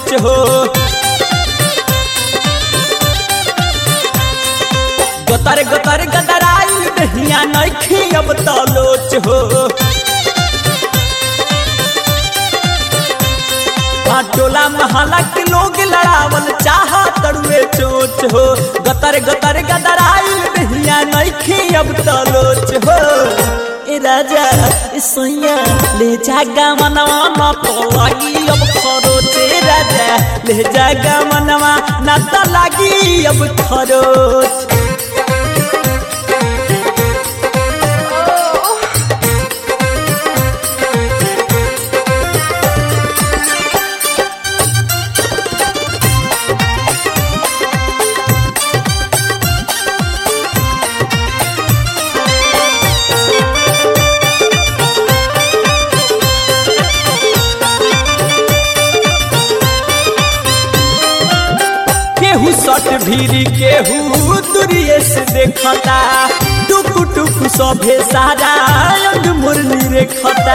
सोच हो गतर गतर गदराइल दहिया नइखे अब त लोच हो आ टोला महला के लोग लड़ावल चाह तरुए चोच हो गतर गतर गदराइल दहिया नइखे अब त लोच हो ए राजा ए सैया ले जागा मनवा न तो लागी अब खरोच ए राजा ले जागा मनवा न तो लागी अब खरोच केहू सट भीरी केहू दूरिये से देखता टुक टुक सभे सारा अंग मुरली रेखता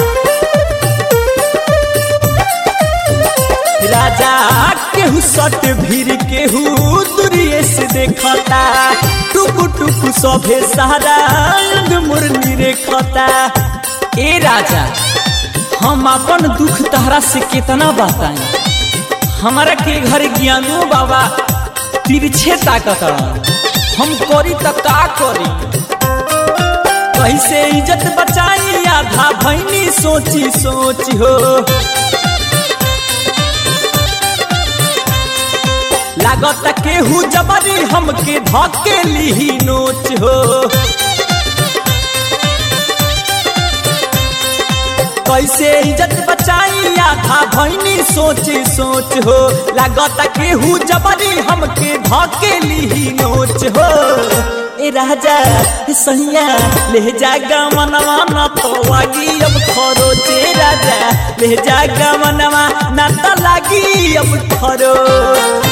राजा केहू सट भीर केहू दूरिये से देखता टुक टुक सभे सारा अंग मुरली रेखता ए राजा हम अपन दुख तहरा से कितना बताएं हमारा के घर ज्ञानो बाबा तिरछे ताकत हम करी त का करी कैसे इज्जत बचाई आधा भैनी सोची सोच हो लागत केहू जबरी हमके धके ली नोच हो कैसे इज्जत बचाई आधा भैनी सोची सोच हो लागत केहू जबरी हमके धके ली नोच हो ए राजा सैया ले जागा मनवा न तो लागी अब खरोच ए राजा ले जागा मनवा न तो लागी अब खरोच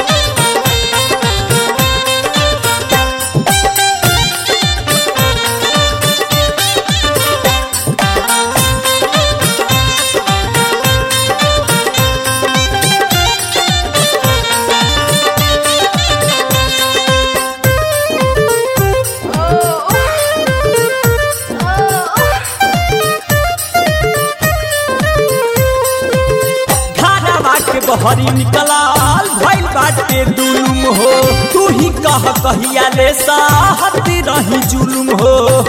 के बहरी निकलाल भइल बाटे दुलुम हो तू ही कह कहिया ले साहत रही जुलुम हो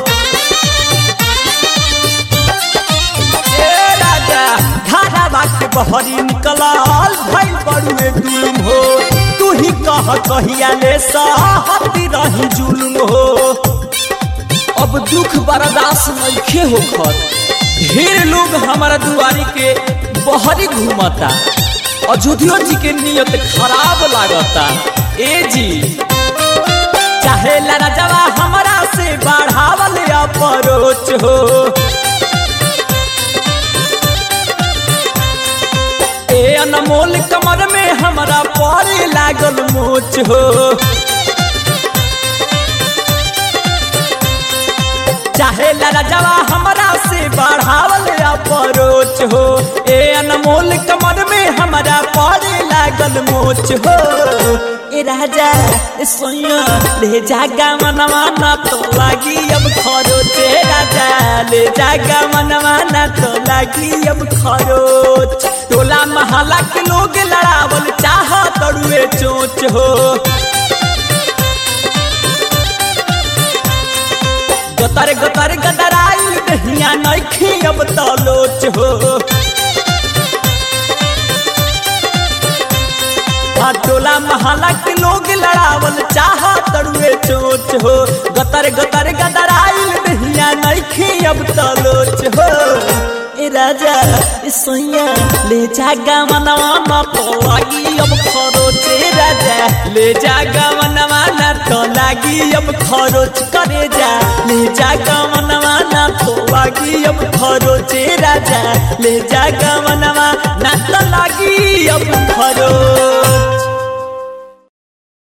ए राजा घारा के बहरी निकलाल भइल बड़ुए दुलुम हो तू ही कह कहिया ले साहत रही जुलुम हो अब दुख बर्दाश्त नइखे होखत ढेर लोग हमारा दुआरी के बहरी घूमता अयोध्या जी के नियत खराब लागता ए जी चाहे राजवा हमारा से बढ़ावल अपरोच हो ए अनमोल कमर में हमारा पड़े लागल मोच हो चाहे राजवा हमारा से बढ़ावल अपरोच हो ए अनमोल कमर में हमारा पड़े लागल मोच हो ए राजा सोया ले जागा मनवा ना तो लागी अब खरोच ए राजा ले जागा मनवा ना तो लागी अब खरोच टोला महला के लोग लड़ावल चाह तड़ुए चोच हो गतर गतर गदराइल दहिया नइखे अब त लोच हो आ टोला महला के लोग लड़ावल चाह तड़ुए चोच हो गतर गतर गदराइल दहिया नइखे अब त लोच हो ए राजा ए सैया ले जागा मनवा न तो लागी अब खरोच ए राजा ले जागा मनवा न तो लागी अब खरोच करे जा ले जागा मनवा न तो लागी अब खरोच ए राजा ले जागा मनवा न तो लागी अब